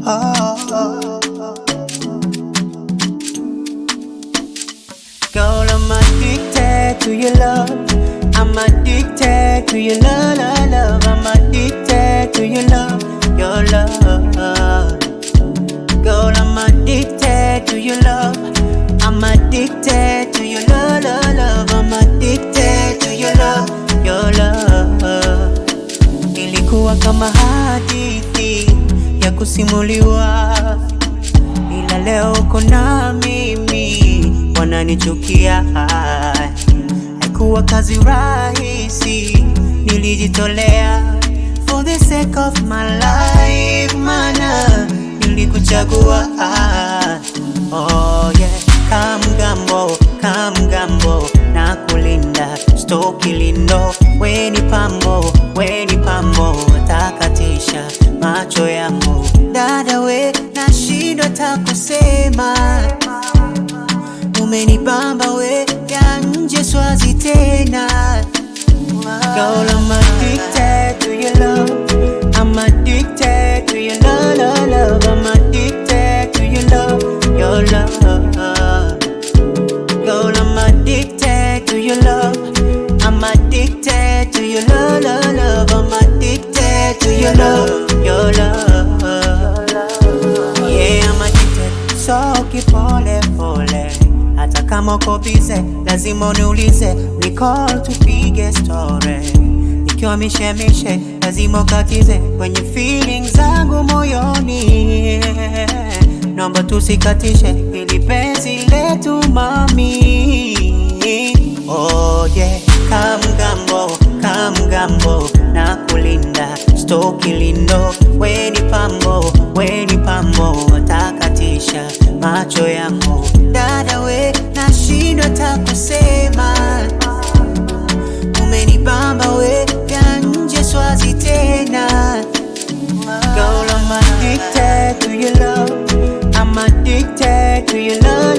oh. Girl, I'm addicted to your love. I'm addicted to your love, love, love. I'm addicted to your love, your love. Girl, I'm addicted to your love. I'm addicted to your love, love, love. I'm addicted to your love, your love. Ilikuwa kama hadithi ya kusimuliwa, ila leo uko na mimi, wananichukia. Haikuwa kazi rahisi, nilijitolea for the sake of my life, mana nilikuchagua. Oh yeah, kamgambo kamgambo na kulinda stoki lindo, weni pambo weni pambo, takatisha macho yangu dada, we nashindwa takusema umenibamba we ya nje swazi tena Girl, I'm addicted to your love. I'm addicted to your love, love, love. I'm addicted to your love, your love. Girl, I'm addicted to your love. I'm addicted to your love, love, love. I'm addicted to your love, your love. Yeah, I'm addicted. So kipole pole, hata kama uko bize, lazima uniulize, recall tupige story. Nikiwa mishemishe, lazima ukatize kwenye feelings zangu moyoni. Naomba tusikatishe ili penzi letu mami. Oh yeah, kamgambo kamgambo na kulinda stoki lindo, weni pambo weni pambo, takatisha macho yangu dada, we nashindwa takusema, umenibamba we vya nje swazi tena. Girl, I'm addicted to your love. I'm addicted to your love,